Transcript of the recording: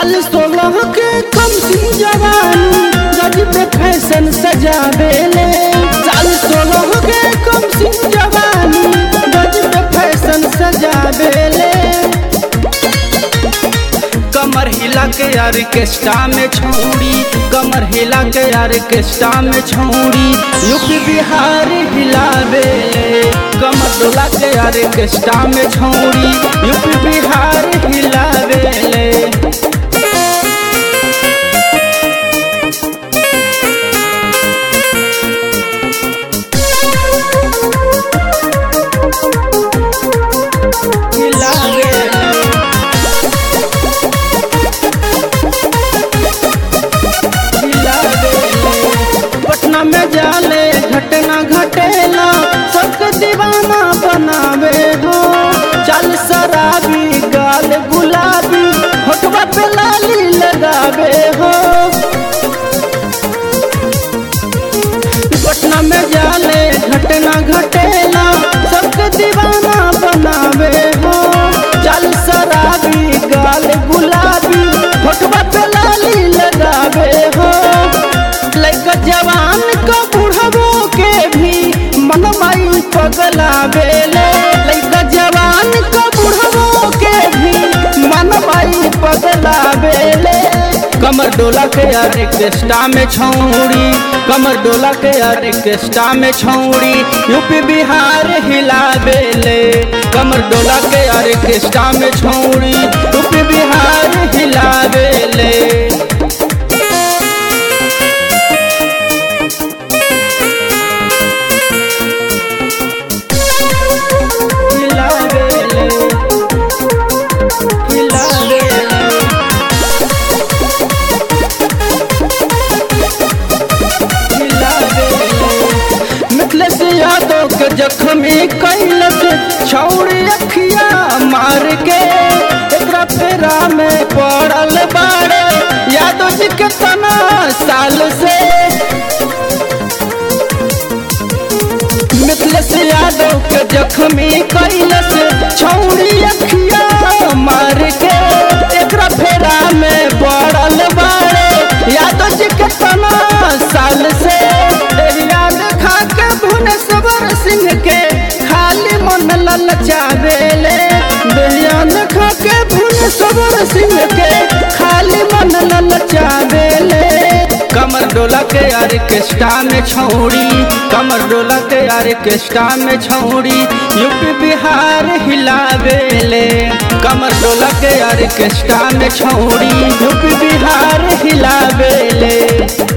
साल सोलह के कम सिंह जवानी गज पे फैशन सजावेले साल सोलह के कम सिंह जवानी गज पे फैशन सजावेले कमर हिला के ऑर्केस्ट्रा में छौड़ी कमर हिला के ऑर्केस्ट्रा में छौड़ी यूपी बिहार हिलावे कमर डोला के ऑर्केस्ट्रा में छौड़ी यूपी बिहार हिलावे पटना में जाले घटना घटेला सबके दीवाना बनावे हो चल शराबी गाल गुलाबी होठवा पे लाली लगावे हो पटना में जाले घटना घटेला सबके दीवाना बनावे हो चल शराबी गाल गुलाबी होठवा पे लाली लगावे हो लइका जवान को बुढ़बो के भी मनमाई पगलावेले लइका जवान को बुढ़बो के भी मनमाई पगलावेले कमर डोला के ऑर्केस्ट्रा में छौड़ी कमर डोला के ऑर्केस्ट्रा में छौड़ी यूपी बिहार हिलावेले कमर डोला के ऑर्केस्ट्रा में छौड़ी यूपी बिहार हिलावेले हिलावेले हिलावेले मिथलेश यादव के जख्मी कैलस छौड़ी अखिया मार के एकरा फेरा में पड़ल बाड़े यादव जी के तना साल से मिथलेश यादव के जख्मी कैलस छौड़ी अखिया मार के एकरा फेरा में पड़ल बाड़े यादव जी के तना साल से याद खा के भुवनेश्वर सिंह के खाली मन ललचावेले याद खा के भुवनेश्वर सिंह के खाली मन ललचावेले कमर डोला के ऑर्केस्ट्रा में छौड़ी कमर डोला के ऑर्केस्ट्रा में छौड़ी यूपी बिहार हिलावेले कमर डोला के ऑर्केस्ट्रा में छौड़ी यूपी बिहार हिलावेले